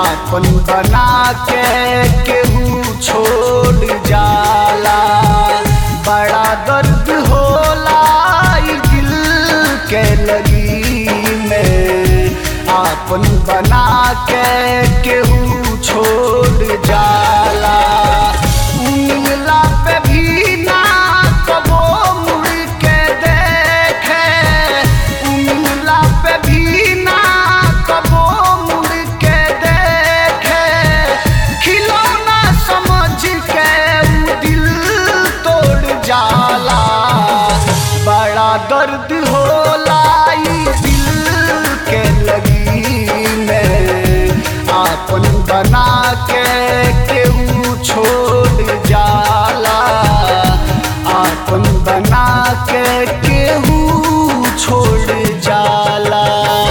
आपन बना के केहू छोड़ जाला बड़ा दर्द होला ई दिल के लगी में आपन बना के केहू छोड़ जाला मिलला पे भी ना कबो मुड़ के देखे मिलला पे भी ना कबो मुड़ के देखे खिलौना समझ के उ दिल तोड़ जाला बड़ा दर्द होला ई दिल के लगी में आपन बना के केहू छोड़ जाला आपन बना के केहू छोड़ जाला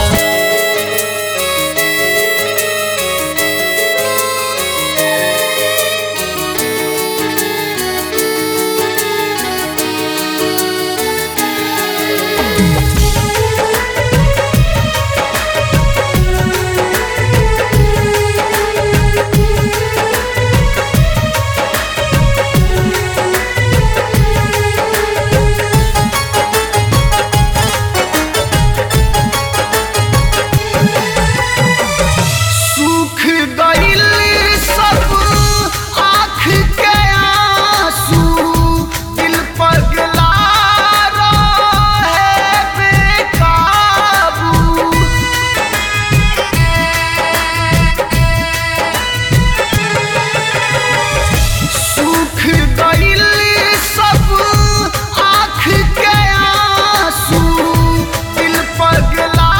सूख गइल सब आँख के आंसू दिल पगला रहे बेकाबू सूख गइल सब आँख के आंसू दिल पगला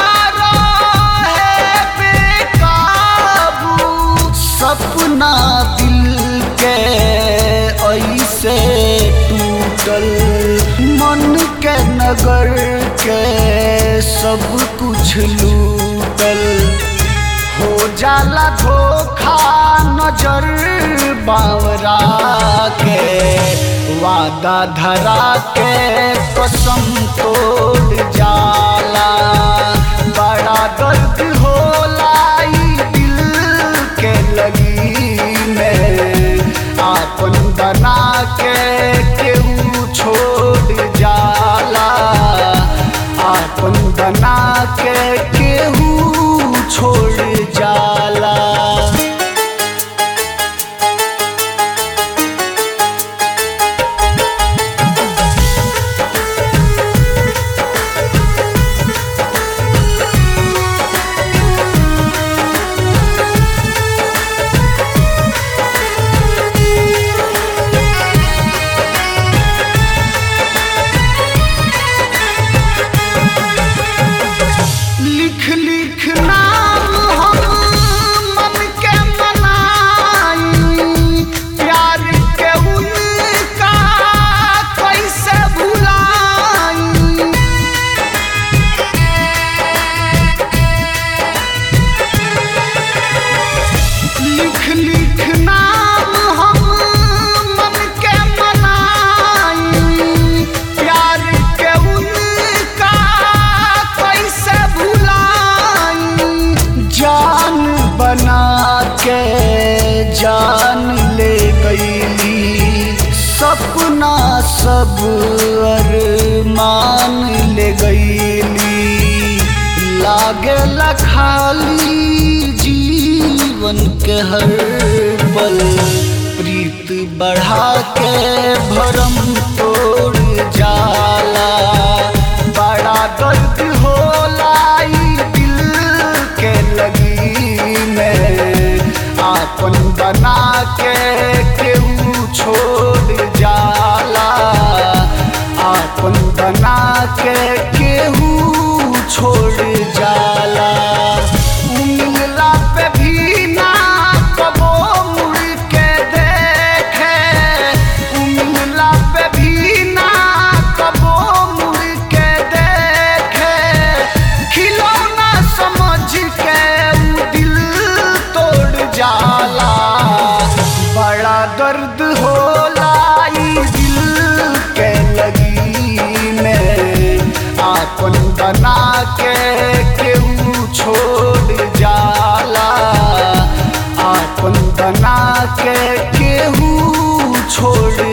रहे बेकाबू सपना दिल के ऐसे टूटल मन के नगर के सब कुछ लूटल हो जाला धोखा नजर बावरा के वादा धरा के कसम तोड़ जाला बड़ा दर्द होला ई दिल के लगी में आपन बना के केहू छोड़ जाला आपन बना के केहू छोड़ जाला लिख लिख नाम हम मन के मनाई प्यार के उनका कैसे भुलाई लिख लिख नाम हम मन के मनाई प्यार के उनका कैसे भुलाई जान बना के जान ले गईली सपना सब अरमान ले गईली लागे खाली जीवन के हर पल प्रीत बढ़ा के भरम तोड़ जाला बड़ा दर्द होला ई दिल के लगी में आपन बना के केहू छोड़ जाला आपन बना के केहू छोड़ जाला मिलला पे भी ना कबो मुड़ के देखे मिलला पे भी ना कबो मुड़ के देखे खिलौना समझ के उ दिल तोड़ जाला बड़ा दर्द होला ई दिल के लगी में आपन बना के केहू छोड़ जाला बना के केहू छोड़